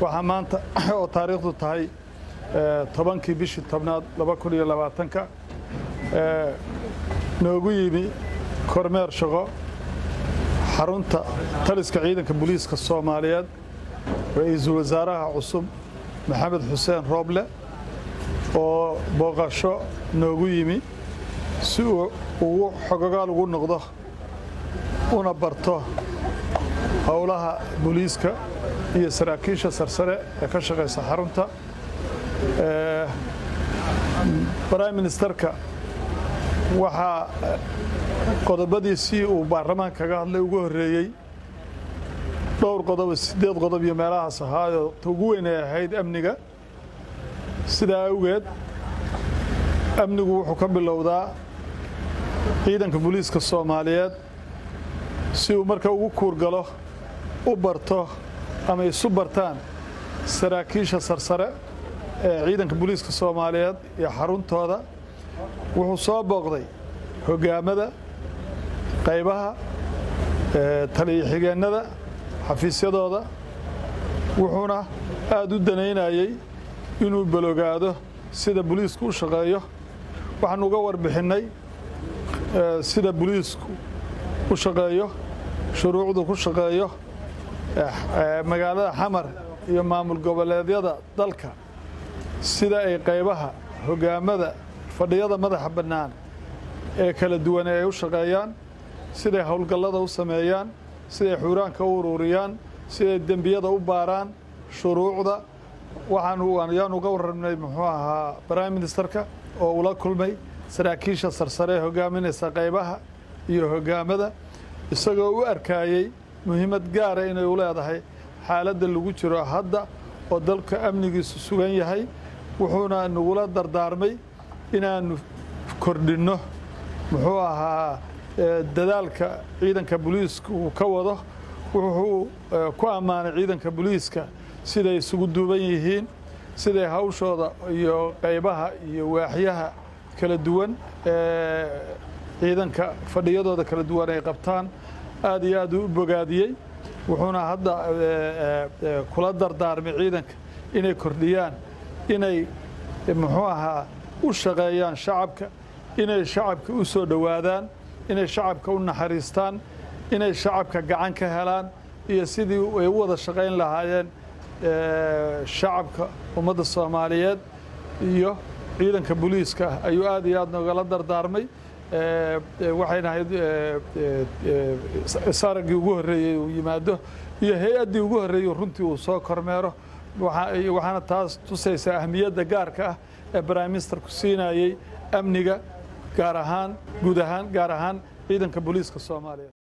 waxaa maanta oo taariikhdu tahay tobankii bishii tobnaad laba kun iyo labaatanka noogu yimi kormeer shaqo xarunta taliska ciidanka booliiska soomaaliyeed ra-iisul wasaaraha cusub maxamed xuseen rooble oo booqasho noogu yimi si uu ugu xogogaal ugu noqdo una barto howlaha booliiska iyo saraakiisha sarsare ee ka shaqaysa xarunta brime ministerka waxaa qodobadiisii uu baarlamaan kaga hadlay ugu horreeyey dhowr qodob siddeed qodob iyo meelahaas ahaayoo ta ugu weyn ay ahayd amniga sidaa awgeed amnigu wuxuu ka bilowdaa ciidanka booliiska soomaaliyeed si uu marka ugu kuurgalo u barto ama isu bartaan saraakiisha sarsare ee ciidanka booliiska soomaaliyeed iyo xaruntooda wuxuu soo booqday hoggaamada qaybaha taliya-xigeennada xafiisyadooda wuxuuna aad u danaynayey inuu balogaado sida booliisku u shaqeeyo waxaanu uga warbixinnay sida booliisku u shaqeeyo shuruucdu ku shaqeeyo magaalada xamar iyo maamul goboleedyada dalka sida ay qaybaha hoggaamada fadhiyada madaxa bannaan ee kala duwan ay u shaqeeyaan siday howlgallada u sameeyaan siday xuuraanka u ururiyaan siday dembiyada u baaraan shuruucda waxaanu ayaan uga warramnay muxuu ahaa prime ministerka oo ula kulmay saraakiisha sarsare ee hoggaaminaysa qaybaha iyo hoggaamada isagoo u arkaayey muhiimad gaara inay u leedahay xaaladda lagu jiro hadda oo dalka amnigiisu sugan yahay wuxuuna nagula dardaarmay inaannu kordhinno muxuu ahaa dadaalka ciidanka booliiska uu ka wado wuxuu ku ammaanay ciidanka booliiska siday isugu duuban yihiin siday hawshooda iyo qaybaha iyo waaxyaha kala duwan ee ciidanka fadhiyadooda kala duwan ay qabtaan aad iyo aad u bogaadiyey wuxuuna hadda kula dardaarmay ciidanka inay kordhiyaan inay muxuu ahaa u shaqeeyaan shacabka inay shacabka u soo dhowaadaan inay shacabka u naxariistaan inay shacabka gacan ka helaan iyo sidii ay u wada shaqayn lahaayeen shacabka ummadda soomaaliyeed iyo ciidanka booliiska ayuu aad iyo aad nogala dardaarmay waxayna ahayd saraggii ugu horreeyey uu yimaado iyo hay-addii ugu horreeyey runtii uu soo kormeero waxaana taas tusaysaa ahmiyadda gaarka ah ee prime ministerku siinayey amniga gaar ahaan guud ahaan gaar ahaan ciidanka booliiska soomaaliya